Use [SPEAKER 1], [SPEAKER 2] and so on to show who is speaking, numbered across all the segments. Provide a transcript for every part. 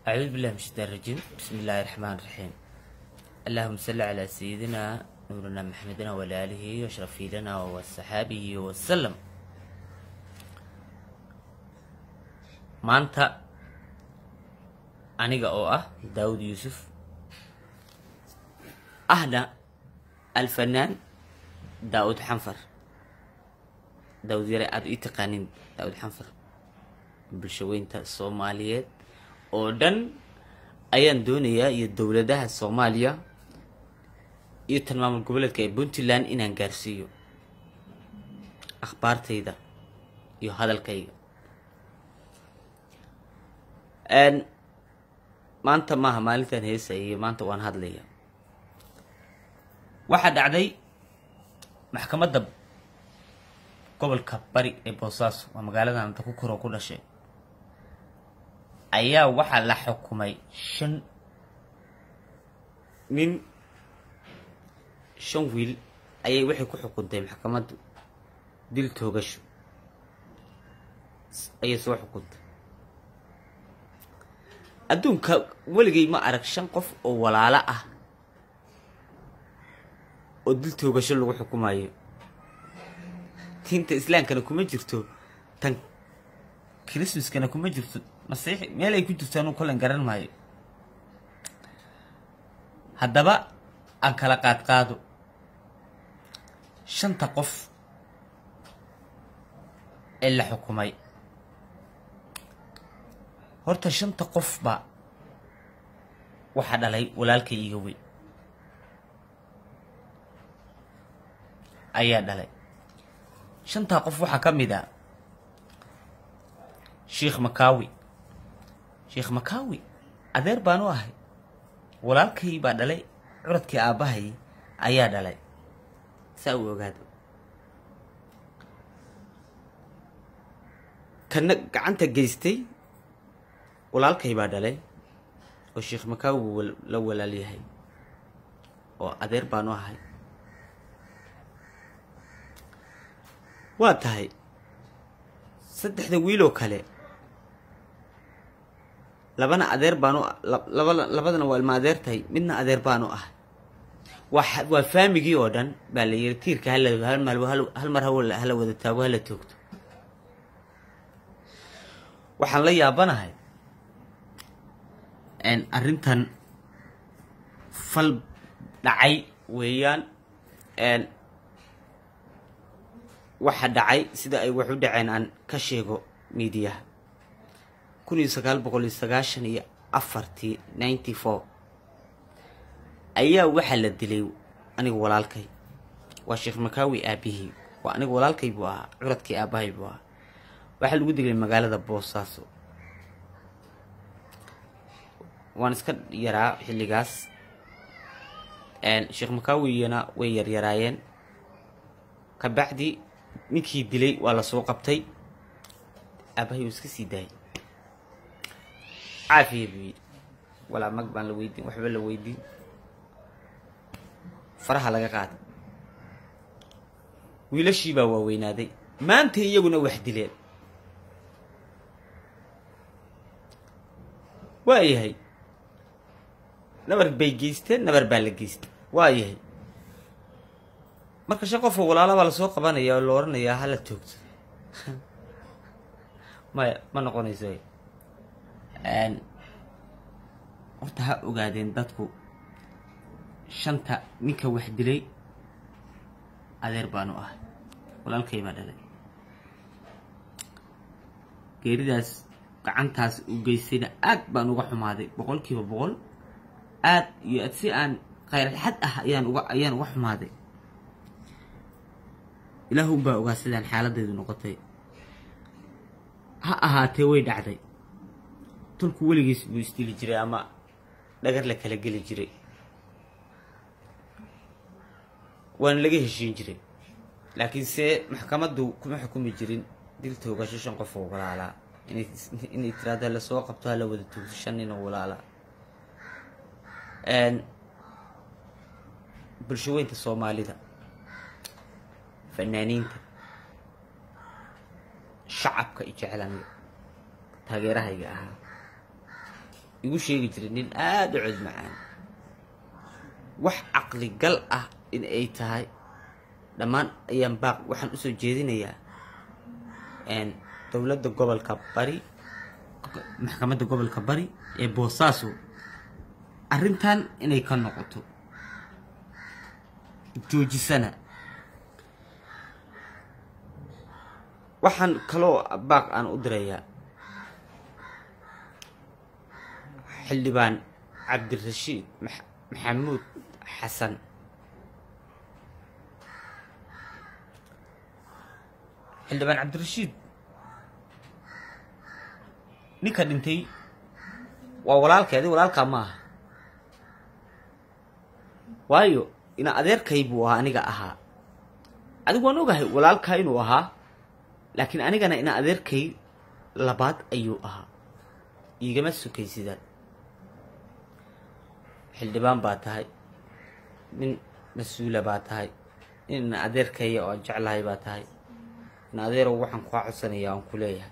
[SPEAKER 1] أعوذ بالله من الشيطان الرجيم بسم الله الرحمن الرحيم اللهم صل على سيدنا نورنا محمدنا وعلى آله واشرف لنا وصحابه وسلم maanta aniga oo ah daawud yuusuf ahna alfanaan daawud xanfar daawud yare aada ii taqaanin daawud xanfar bulshaweynta soomaaliyeed oo dhan ayaan doonayaa iyo dowladaha soomaaliya iyo tan maamul goboleedka ee puntland inaan gaarsiiyo akhbaartayda iyo hadalkayga maanta maaha maalintan heesaya iyo maanta waan hadlaya waxaa dhacday maxkamadda gobolka bari ee boosaaso waa magaaladan anta ku koroo ku dhashay ayaa waxaa la xukumay shan nin shan wiil ayay waxay ku xukuntay maxkamaddu dil toogasho ayay soo xukuntay adduunka weligay ma arag shan qof oo walaalo ah oo dil toogasho lagu xukumayo diinta islaamkana kuma jirto tan christmaskana kuma jirto masiixi meel ay ku jirto anuu kolen garan maayo haddaba aan kala qaad qaado shanta qof ee la xukumay horta shanta qofba waxaa dhalay walaalkay iga weyn ayaa dhalay shantaa qof waxaa ka mid a sheikh makaawi sheikh makaawi adeer baan u ahay walaalkay baa dhalay curadkii aabbahay ayaa dhalay saa u ogaado kana gacanta geystay walaalkay baa dhalay oo sheikh makaawi buu la walaal yahay oo adeer baan u ahay waa tahay saddexda wiiloo kale labana adeer baan u laba labadana waa ilma adeer tahay midna adeer baan u ahay waa waa faamigii oo dhan baa la yiri tiirka hala hal mal hal mar hala wada taago hala toogto waxaan la yaabanahay arrintan fal dhacay weeyaan waxa dhacay sida ay wax u dhaceen aan ka sheego miidiyaha kun iyo sagaal boqol iyo sagaashan iyo afartii ninety four ayaa waxaa la dilay aniga walaalkay waa sheekh makaawi aabihii waa aniga walaalkay buu ahaa curadkii aabahay buu ahaa waxaa lagu dilay magaalada boosaaso waan iska yaraa xilligaas sheekh makaawiyana way yaryaraayeen kabacdi ninkii dilay waa lasoo qabtay aabahay uu iska sii daayay caafiya buu yidhi walaa mag baan la weydiin waxba la weydiin faraha laga qaaday wiilashii baa waaweynaaday maanta iyaguna wax dileen waa yahay nabar bay geysteen nabar baa la geystay waa yahay marka shan qofoo walaala baa lasoo qabanaya oo la oranayaa hala toogto maya ma noqonayso horta ha ogaadeen dadku shanta ninka wax dilay adeer baanu ahay walaalkay baa dhalay geeridaas gacantaas u geystayna aad baan uga xumaaday boqol kiiba boqol aad iyo ad si aan khayralxad ah ayaan uga ayaan uga xumaaday ilaah unbaa ogaa sidaan xaaladaydu noqotay ha ahaatee way dhacday tolku weligiis buu isdili jiray ama dhagar la kala geli jiray waana laga heshiin jiray laakiin se maxkamaddu kuma xukumi jirin dil toogasho shan qof oo walaalaa inay tiraado lasoo qabto hala wada toogto shan nin oo walaalaa bulshaweynta soomaalida fanaaniinta shacabka i jeclaniga taageerahayga ahaa igu sheegi jiray nin aada u cod macaan wax caqli gal ah in ay tahay dhammaan ayaan baaq waxaan usoo jeedinayaa dowladda gobolka bari maxkamadda gobolka bari ee boosaaso arrintan inay ka noqoto joojisana waxaan kaloo baaq aan u dirayaa xildhibaan cabdirashiid maxamuud xasan xildhibaan cabdirashiid ninka dhintay waa walaalkay adi walaalkaa ma aha waayo ina adeerkay buu ahaa aniga ahaa adigu waan ogahay walaalkaa inuu ahaa laakiin anigana ina adeerkay labaad ayuu ahaa iigama sukaysidaan xildhibaan baa tahay nin mas-uula baa tahay nin ina adeerkaya oo aan jeclahay baa tahay ina adeerow waxaan kaa codsanaya aan ku leeyahay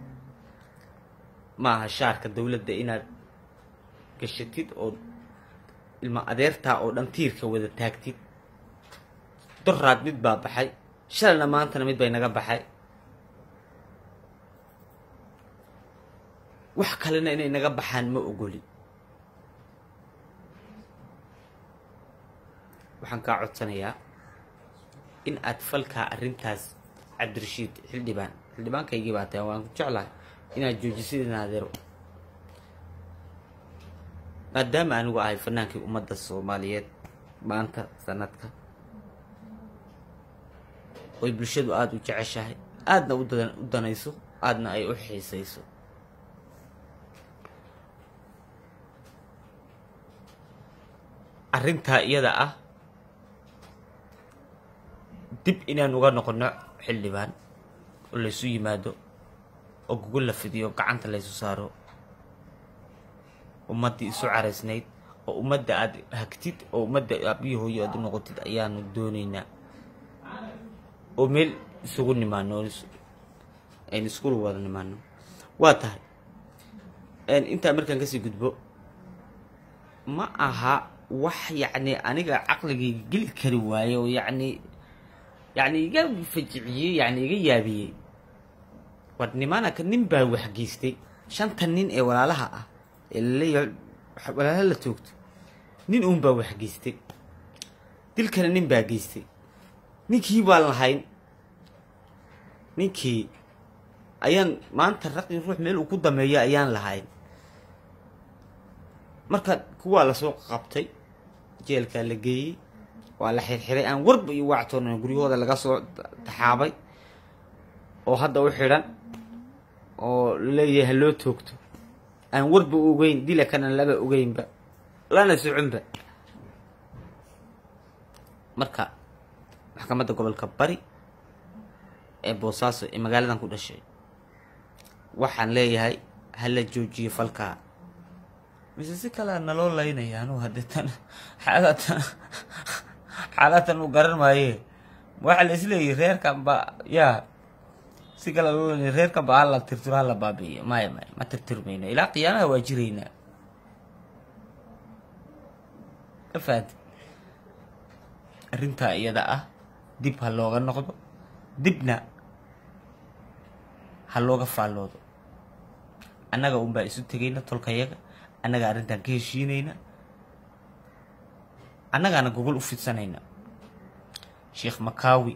[SPEAKER 1] ma aha shaarka dowladda inaad gashatid oo ilma adeertaa oo dhan tiirka wada taagtid doraad mid baa baxay shalayna maantana mid bay naga baxay wax kalena inay naga baxaan ma ogoli waxaan kaa codsanayaa in aad falkaa arrintaas cabdirashiid xildhibaan xildhibaankaygii baa tahay waan ku jeclahay inaad joojisid in adeero maadaama anigu ahay fanaankii ummadda soomaaliyeed maanta sanadka oy bulshadu aada u jeceshahay aadna u danayso aadna ay u xiisayso arrintaa iyada ah dib inaan uga noqono xildhibaan oo laysu yimaado oo gogol la fidiyo gacanta laysu saaro ummaddii isu caraysnayd oo ummadda aada hagtid oo ummadda aabiyo hooyo aad u noqotid ayaanu doonaynaa oo meel isugu nimaano aynu iskula wada nimaano waa tahay intaa markaan kasii gudbo ma aha wax yacni aniga caqligayga geli kari waaye oo yacni yacni iga fajiciyey yacni iga yaabiyey war nimanaka nin baa waxgeystay shanta nin ee walaalaha ah ee laleeyahay walaalaha la toogto nin uun baa waxgeystay dilkana nin baa geystay ninkii baan lahayn ninkii ayaan maanta raqi ruux meel uu ku dameeyo ayaan lahayn marka kuwaa lasoo qabtay jeelkaa la geeyey waa la xirxiray aan warba iyo waactoona guryahooda laga soo taxaabay oo hadda u xidhan oo laleeyahay haloo toogto aan warba u ogeyn dila kana laba ogeynba lana soconba marka maxkamadda gobolka bari ee boosaaso ee magaaladan ku dhashay waxaan leeyahay hala joojiyo falkaa mise si kalea naloo laynaya anuu hadeetan xaalatan xaalatan uu garan maaye waxaa la isleeyahy reerkan ba yaa si kale loo leynaya reerkan ba hala tirtiro hala baabi'iyo maya maya ma tirtirmayno ilaa qiyaamaha waa jiraynaa ka fahanti arrintaa iyada ah dib ha looga noqdo dibna ha looga faalloodo annaga unbaa isu tegayna tolkayaga annaga arrintan ka heshiinayna annagaana gogol u fidsanayna sheekh makaawi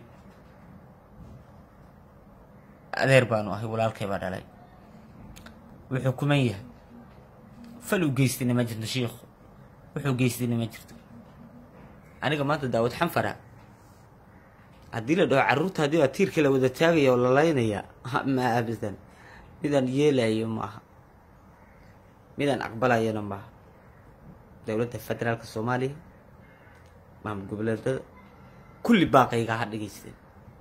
[SPEAKER 1] adeer baanu ahay walaalkay baa dhalay wuxuu kuman yahay fal u geystina ma jirto sheikhu wuxuu geystina ma jirto aniga maanta daawad xanfara haddii la dhaho carruurta haddii baa tiirka la wada taagaya oo la laynaya ma abadan midaan yeelayo maaha midaan aqbalayana maaha dowladda federaalka soomaaliya maamul goboleedada kulli baaqayga ha dhegaysteen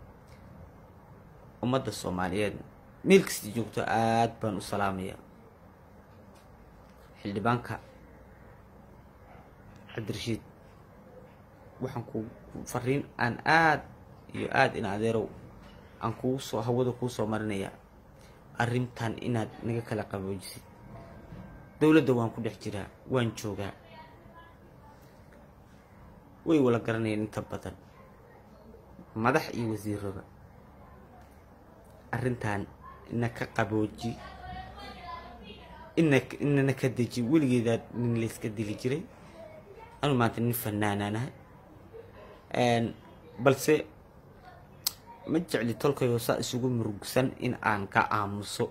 [SPEAKER 1] ummadda soomaaliyeed meel kasta joogto aada baan u salaamaya xildhibaanka cabdirashiid waxaan ku fariin aan aada iyo aada in adeerow aan kugu soo hawada kuu soo marinayaa arrintan inaad naga kala qaboojisid dowladda waan ku dhex jiraa waan joogaa way wala garanayeen inta badan madax iyo wasiirada arrintan ina ka qabooji ina inana ka deji weligeedaa nin layska dili jiray anu maanta nin fanaanaanahay balse ma jecli tolkayoo saa isugu murugsan in aan ka aamuso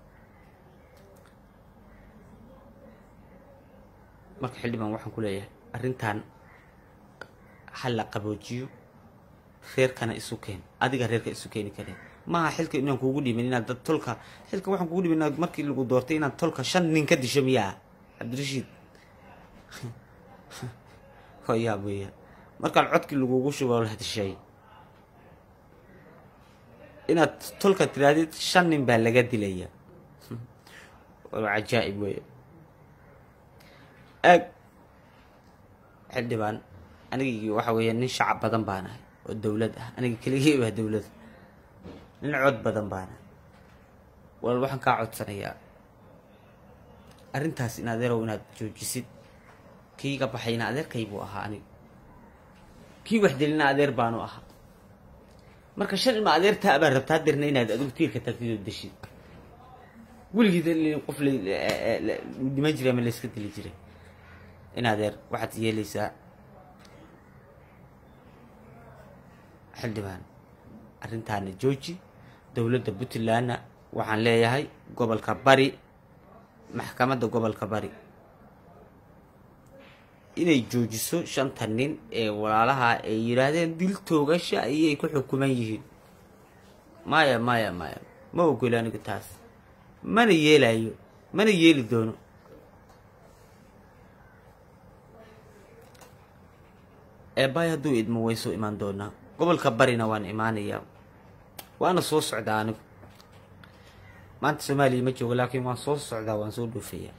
[SPEAKER 1] marka xildhibaan waxaan ku leeyahay arrintan ha la qaboojiyo reerkana isu keen adiga reerka isu keeni kareen maaha xilka inaan kuugu dhiibin inaad dad tolka xilka waxaan kuugu dhiibin inaad markii lagu doortay inaad tolka shan nin ka disho miyaa cabdirashiid hoyaab weeyaan markaan codkii lagugu shubo la dishay inaad tolka tiraadid shan nin baa laga dilaya waa cajaa'ib weya aag xildhibaan anigii waxa weeya nin shacab badan baan ahay oo dowlad ah aniga keligii baa dowlad nin cod badan baan ahay walaal waxaan kaa codsanayaa arrintaas in adeerow inaad joojisid kiiga baxayna adeerkay buu ahaa aniga kii waxdelina adeer baanu ahaa marka shan ilma adeertaa baa rabtaa dirna inaad adigu tiirka tagtid oo deshid weligiid qof dhiman jiray ama layska dili jiray in adeer waxaad yeelaysaa xildhibaan arrintaana jooji dowladda puntlandna waxaan leeyahay gobolka bari maxkamadda gobolka bari inay joojiso shanta nin ee walaalaha ay yidhaahdeen dil toogasha ayay ku xukuman yihiin maya maya maya ma ogolo anigu taas mana yeelayo mana yeeli doono eebaay hadduu idmo way soo imaan doonaa gobolka barina waan imaanayaa waana soo socdaa anigu maanta soomaaliya ma joogo laakiin waan soo socdaa waan soo dhoofayaa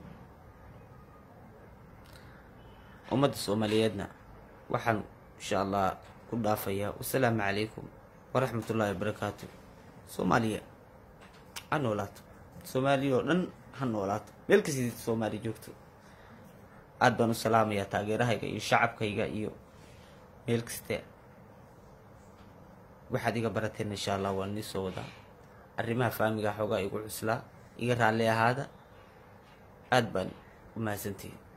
[SPEAKER 1] ummadda soomaaliyeedna waxaan insha allah ku dhaafayaa wasalaamu calaykum waraxmat ullaahi wabarakaatu soomaaliya ha noolaato soomaaliya oo dhan ha noolaato meel kastid soomaaliya joogto aada baan u salaamayaa taageerahayga iyo shacabkayga iyo meel kaste waxaad iga barateen insha allah waan nii soo wadaa arrimaha faamiga xoogaa igu cuslaa iga raalli ahaada aada baan u mahadsantihin